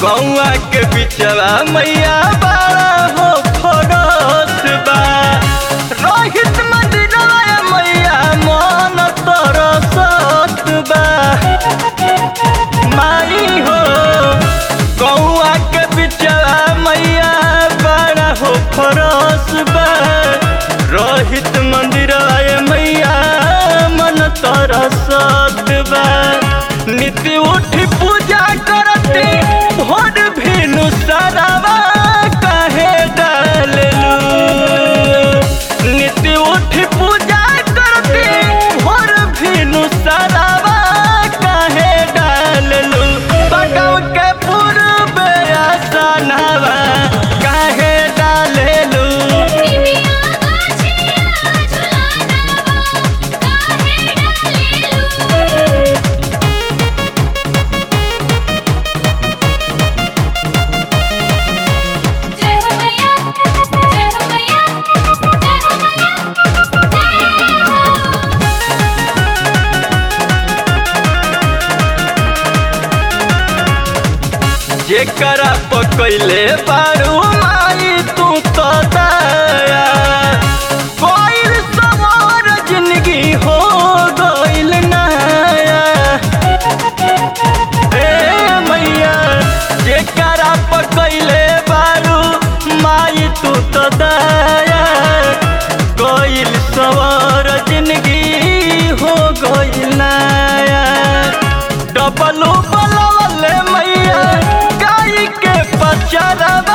गौआ के बिचवा मैया बड़ा हो फरस बा रोहित मंदिरवा मैया मन तरसत बा माई हो गौआ के बिचवा मैया बड़ा हो फरस बा रोहित मंदिरवा मैया मन तरसत बा नित्य उठी पूजा करती भोर भेनु सरावा कहे डाललू नित्य उठी पूजा करती भोर भेनु सरावा कहे डाललू बगव के पूर्व आसनवा कहे डाललू निमिया गाछिया झुलानावा काहे डालेलू जय हो मैया जय हो मैया जय हो मैया जय हो जेकरा पकैले बारू माई तू तो दया कोइल सवार जिंदगी हो गइल नया हे मैया जेकरा पकैले बारू माई तू तो दया कोइल सवार जिंदगी हो गइल नया डबलू बलवले मैया गाय के पचरवा